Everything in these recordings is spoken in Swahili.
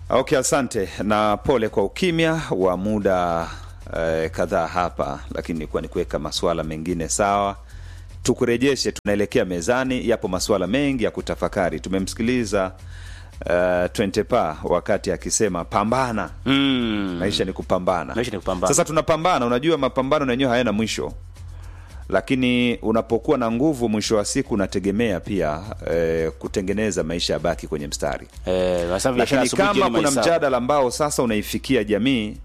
Okay, asante na pole kwa ukimya wa muda eh, kadhaa hapa, lakini nilikuwa ni kuweka masuala mengine sawa. Tukurejeshe, tunaelekea mezani. Yapo masuala mengi ya kutafakari. Tumemsikiliza uh, Twentepa wakati akisema pambana, Mm. maisha ni kupambana. Maisha ni kupambana. Sasa tunapambana, unajua mapambano na yenyewe hayana mwisho, lakini unapokuwa na nguvu, mwisho wa siku unategemea pia eh, kutengeneza maisha yabaki kwenye mstari Eh, wasema biashara lakini asubuhi, kama jioni kuna mahesabu. mjadala ambao sasa unaifikia jamii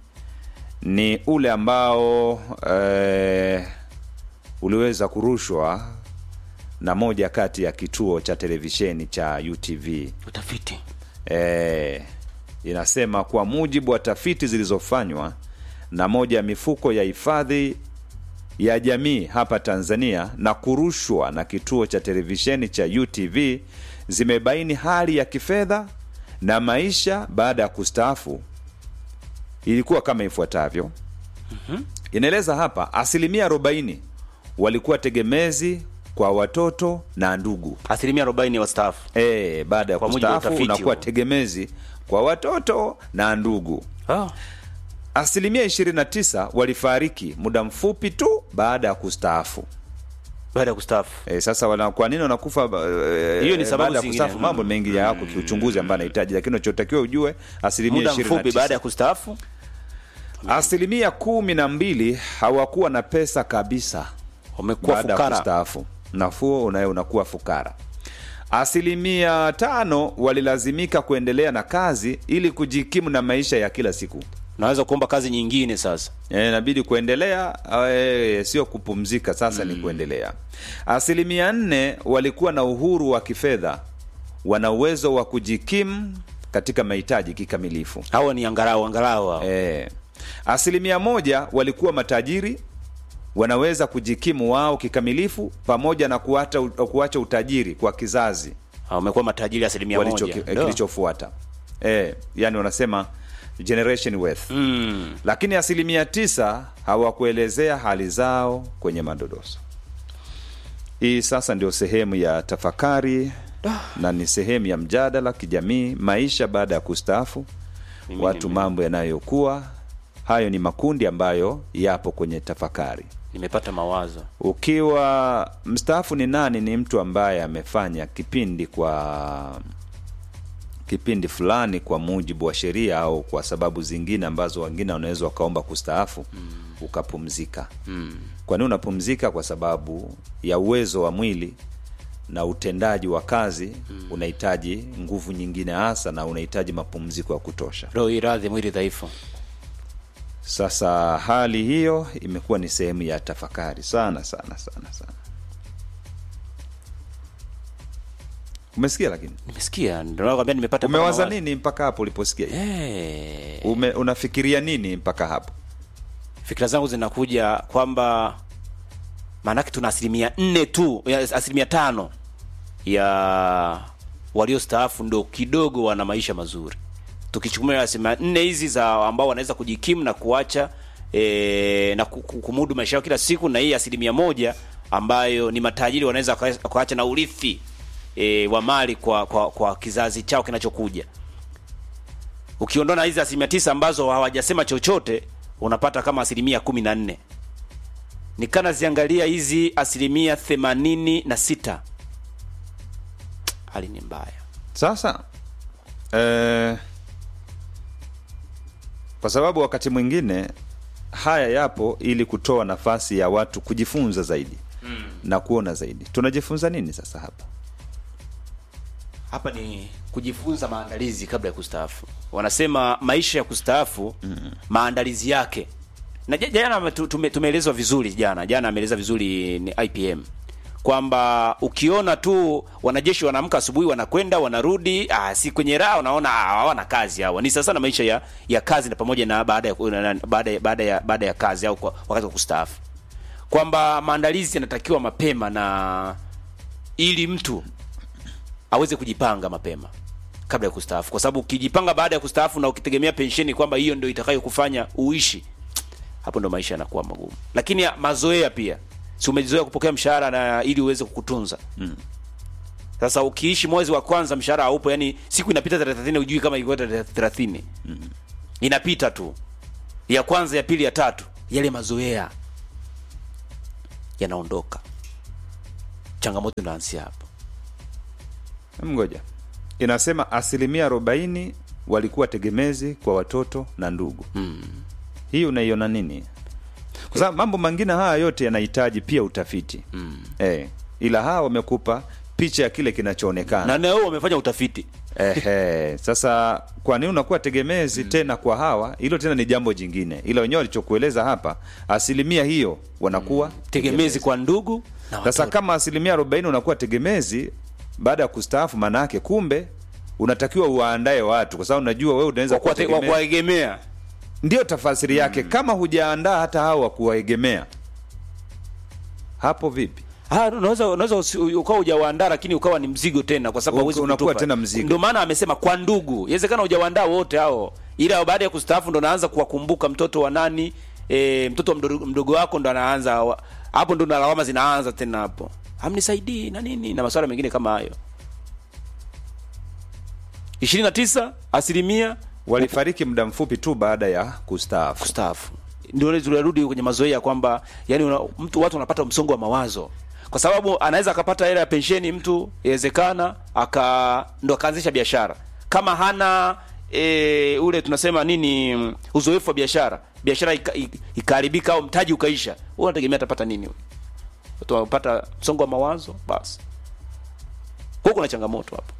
ni ule ambao eh, uliweza kurushwa na moja kati ya kituo cha televisheni cha UTV. utafiti Eh, inasema kwa mujibu wa tafiti zilizofanywa na moja ya mifuko ya hifadhi ya jamii hapa Tanzania na kurushwa na kituo cha televisheni cha UTV zimebaini hali ya kifedha na maisha baada ya kustaafu ilikuwa kama ifuatavyo. Inaeleza hapa asilimia 40 walikuwa tegemezi kwa watoto na ndugu. asilimia arobaini ya wastaafu E, baada ya Kwa mujibu wa kustaafu utafiti unakuwa huo. tegemezi kwa watoto na ndugu. oh. Asilimia 29 walifariki muda mfupi tu baada ya kustaafu. baada ya kustaafu E, sasa wana, kwa nini wanakufa e, Hiyo ni sababu baada ya zingine. kustaafu? Mambo mengi ya yako kiuchunguzi ambayo anahitaji, lakini unachotakiwa ujue asilimia muda mfupi 29. baada ya kustaafu asilimia kumi na mbili hawakuwa na pesa kabisa wamekuwa baada ya fukara kustaafu. Nafuo unaye unakuwa fukara. Asilimia tano walilazimika kuendelea na kazi ili kujikimu na maisha ya kila siku. naweza kuomba kazi nyingine sasa Eh, inabidi kuendelea eh, sio kupumzika sasa ni kuendelea asilimia nne walikuwa na uhuru wa kifedha wana uwezo wa kujikimu katika mahitaji kikamilifu hawa ni angalau angalau hao. eh, asilimia moja walikuwa matajiri wanaweza kujikimu wao kikamilifu pamoja na kuacha, kuacha utajiri kwa kizazi Hao wamekuwa matajiri asilimia walicho moja eh, Ndio. kilichofuata eh, yani wanasema generation wealth Mm. lakini asilimia tisa hawakuelezea hali zao kwenye madodoso. Hii sasa ndio sehemu ya tafakari na ni sehemu ya mjadala kijamii, maisha baada ya kustaafu, Mimi watu nime- mambo yanayokuwa. Hayo ni makundi ambayo yapo kwenye tafakari. nimepata mawazo Ukiwa mstaafu ni nani? Ni mtu ambaye amefanya kipindi kwa kipindi fulani kwa mujibu wa sheria au kwa sababu zingine ambazo wengine wanaweza wakaomba kustaafu ukapumzika. Kwa nini unapumzika? Kwa sababu ya uwezo wa mwili na utendaji wa kazi unahitaji nguvu nyingine hasa, na unahitaji mapumziko ya kutosha. roho iradhi mwili dhaifu Sasa hali hiyo imekuwa ni sehemu ya tafakari sana sana sana sana. Umesikia? Lakini nimesikia ndio nakwambia nimepata umewaza mawazo. nini mpaka hapo uliposikia hiyo? Eh, Ume, unafikiria nini mpaka hapo? fikira zangu zinakuja kwamba maanake tuna asilimia nne tu ya- asilimia tano ya waliostaafu ndo kidogo wana maisha mazuri tukichukua asilimia nne hizi za ambao wanaweza kujikimu na kuacha e, na ku- ku- kumudu maisha yao kila siku na hii asilimia moja ambayo ni matajiri wanaweza waka- wakaacha na urithi e, wa mali kwa, kwa, kwa kizazi chao kinachokuja ukiondoa na hizi asilimia tisa ambazo hawajasema chochote unapata kama asilimia kumi na nne nikana ziangalia hizi asilimia themanini na sita hali ni mbaya Sasa eh, kwa sababu wakati mwingine haya yapo ili kutoa nafasi ya watu kujifunza zaidi mm. na kuona zaidi. Tunajifunza nini sasa hapa? hapa ni kujifunza maandalizi kabla ya kustaafu wanasema maisha ya kustaafu mm. maandalizi yake na ja- jana tu- tume- tumeelezwa vizuri jana jana ameeleza vizuri ni IPM kwamba ukiona tu wanajeshi wanaamka asubuhi wanakwenda wanarudi ah, si kwenye raha unaona ah, hawana kazi hawa ni sasa na maisha ya, ya kazi na pamoja na baada ya na- na- baada ya, baada ya, baada ya kazi au kwa, wakati wa kustaafu kwamba maandalizi yanatakiwa mapema na ili mtu aweze kujipanga mapema kabla ya kustaafu, kwa sababu ukijipanga baada ya kustaafu na ukitegemea pensheni kwamba hiyo ndio itakayokufanya uishi, hapo ndo maisha yanakuwa magumu. Lakini ya- mazoea pia, si umezoea kupokea mshahara na ili uweze kukutunza mm. Sasa ukiishi mwezi wa kwanza mshahara haupo, yani siku inapita tarehe 30 hujui kama ilikuwa tarehe 30. Inapita tu. Ya kwanza, ya pili, ya tatu, yale mazoea yanaondoka. Changamoto inaanzia hapo. Ngoja, inasema asilimia arobaini walikuwa tegemezi kwa watoto na ndugu. Hii unaiona nini? Kwa sababu mambo mengine haya yote yanahitaji pia utafiti eh, ila hawa wamekupa picha ya kile kinachoonekana. Na nao wamefanya utafiti. Ehe, sasa kwa nini unakuwa tegemezi tena kwa hawa? Hilo tena ni jambo jingine, ila wenyewe walichokueleza hapa, asilimia hiyo wanakuwa Tegemezi kwa ndugu na Sasa watoto. kama asilimia arobaini unakuwa tegemezi baada ya kustaafu, maana yake kumbe unatakiwa uwaandae watu, kwa sababu unajua wewe unaweza Wa kuwa kuwate- wa tegemezi. kuwaegemea. Ndio tafasiri yake. Kama hujaandaa hata hao wa kuwaegemea, hapo vipi? Ah, unaweza unaweza usi- ukawa hujawaandaa lakini ukawa ni mzigo tena kwa sababu Uka- hauwezi unakuwa kutupa. tena mzigo. Ndio maana amesema kwa ndugu. Inawezekana hujawaandaa wote hao. Ila baada ya kustaafu ndo naanza kuwakumbuka mtoto wa nani, e, mtoto wa mdogo, mdogo wako ndo anaanza wa- hapo ndo na lawama zinaanza tena hapo. Hamnisaidii na nini na masuala mengine kama hayo. 29 asilimia Walifariki muda mfupi tu baada ya kustaafu. kustaafu. Ndio tunarudi kwenye mazoea kwamba yani una, mtu watu wanapata msongo wa mawazo kwa sababu anaweza akapata hela ya pensheni mtu, inawezekana aka ndo akaanzisha biashara kama hana e, ule tunasema nini mm, uzoefu wa biashara, biashara ika- ika- ikaharibika au mtaji ukaisha, wewe unategemea atapata nini? huyo? Watu wanapata msongo wa mawazo, basi huko kuna changamoto hapo.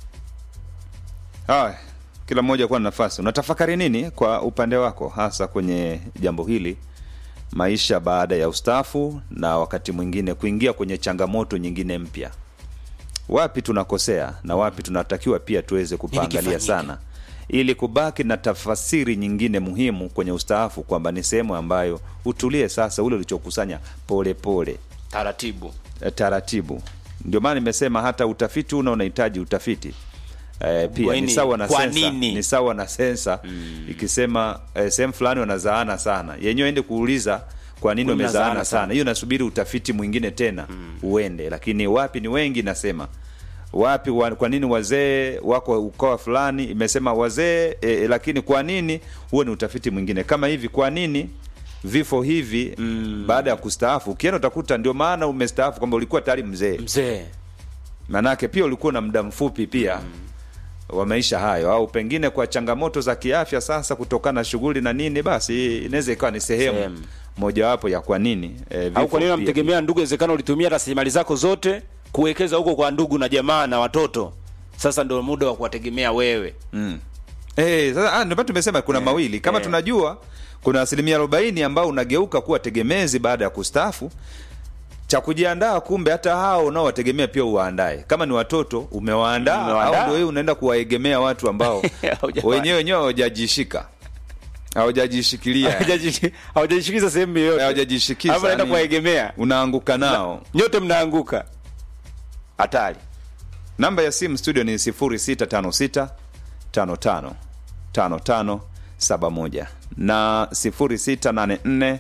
Haya, kila mmoja kuwa na nafasi. Unatafakari nini kwa upande wako, hasa kwenye jambo hili, maisha baada ya ustaafu, na wakati mwingine kuingia kwenye changamoto nyingine mpya? Wapi tunakosea na wapi tunatakiwa pia tuweze kupaangalia kifanyike? sana, ili kubaki na tafasiri nyingine muhimu kwenye ustaafu, kwamba ni sehemu ambayo utulie sasa, ule ulichokusanya pole pole Taratibu. eh, taratibu. Ndio maana nimesema hata utafiti una unahitaji utafiti eh, pia Kwa ni nini? sawa na Kwa sensa, nini? ni sawa na sensa ikisema eh, sehemu fulani wanazaana sana, yenyewe ende kuuliza kwa nini Kwa nini wamezaana wanazaana sana. sana? Hiyo nasubiri utafiti mwingine tena uende, lakini wapi ni wengi, nasema wapi wa, kwa nini wazee wako ukoa fulani imesema wazee e, lakini kwa nini huo ni utafiti mwingine kama hivi kwa nini vifo hivi baada ya kustaafu ukienda utakuta ndio maana umestaafu kwamba ulikuwa tayari mzee Mzee. manake pia ulikuwa na muda mfupi pia wa maisha hayo au pengine kwa changamoto za kiafya sasa kutokana na shughuli na nini basi inaweza ikawa ni sehemu Sehemu. mojawapo ya kwa nini eh, au vifo kwa nini pia. unamtegemea ndugu? Inawezekana ulitumia rasilimali zako zote kuwekeza huko kwa ndugu na jamaa na watoto, sasa ndio muda wa kuwategemea wewe. Eh, sasa ah, ndio maana tumesema kuna mawili kama eh. tunajua kuna asilimia arobaini ambao unageuka kuwa tegemezi baada ya kustaafu cha kujiandaa kumbe hata hao unaowategemea pia uwaandae kama ni watoto umewaandaa Umewaandaa. au ndio wewe unaenda kuwaegemea watu ambao Haujawa- wenyewe wenyewe hawajajishika hawajajishikilia Hawajaji- hawajajishikiza sehemu yoyote, hawajajishikiza Alafu naenda yani kuwaegemea, unaanguka nao nyote mnaanguka. Hatari. namba ya simu studio ni 0656 55 55 71 na 0684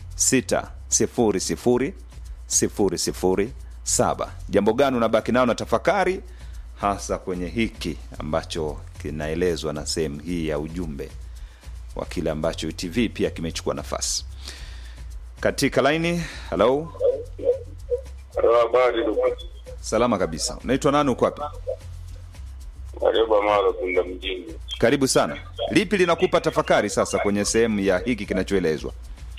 600 007. Jambo gani unabaki nao na tafakari, hasa kwenye hiki ambacho kinaelezwa na sehemu hii ya ujumbe wa kile ambacho UTV pia kimechukua nafasi katika laini. Halo, Habari ndugu. salama kabisa. Unaitwa nani? Uko wapi? Karibu Mara Kunda mjini. Karibu sana. Lipi linakupa tafakari sasa kwenye sehemu ya hiki kinachoelezwa?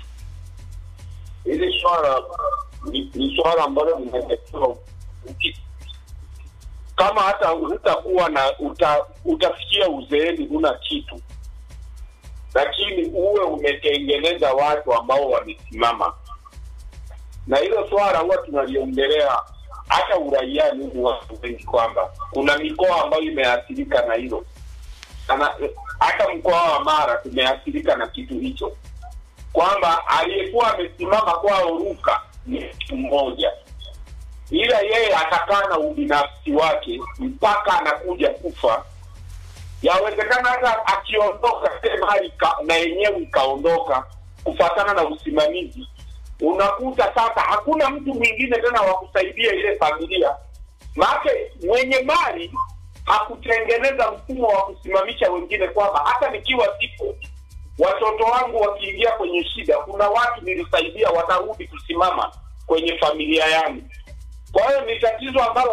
Hili swala ni, ni swala ambalo linatakiwa uki- kama hata hutakuwa na uta, utafikia uzeeni huna kitu, lakini uwe umetengeneza watu ambao wamesimama, na hilo swala huwa tunaliongelea hata uraiani humu watu wengi, kwamba kuna mikoa ambayo imeathirika na hilo Ana- hata mkoa wa Mara tumeathirika na kitu hicho kwamba aliyekuwa amesimama kwao Ruka ni mtu mmoja, ila yeye atakaa na ubinafsi wake mpaka anakuja kufa. Yawezekana hata akiondoka ile mali ika- na yenyewe ikaondoka kufatana na usimamizi, unakuta sasa hakuna mtu mwingine tena wa kusaidia ile familia, Maake mwenye mali hakutengeneza mfumo wa kusimamisha wengine, kwamba hata nikiwa sipo, watoto wangu wakiingia kwenye shida, kuna watu nilisaidia watarudi kusimama kwenye familia yangu. Kwa hiyo ni tatizo ambalo